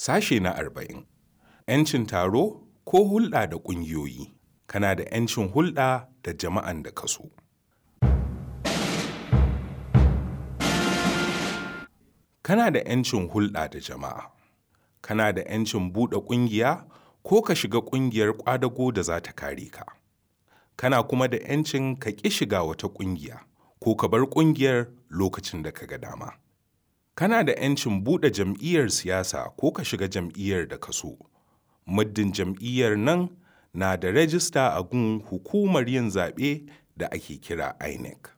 Sashe na arba'in. 'Yancin taro ko hulɗa da ƙungiyoyi. Kana da 'yancin hulɗa da jama'an da ka so. Kana da 'yancin hulɗa da jama'a. Kana da 'yancin buɗe ƙungiya ko ka shiga ƙungiyar ƙwadago da za ta kare ka. Kana kuma da 'yancin ka ƙi shiga wata ƙungiya ko ka bar ƙungiyar lokacin da ka ga dama. Kana da 'yancin buɗe jam'iyyar siyasa ko ka shiga jam'iyyar da ka so. Muddin jam'iyyar nan na da rajista a gun hukumar yin zaɓe da ake kira INEC.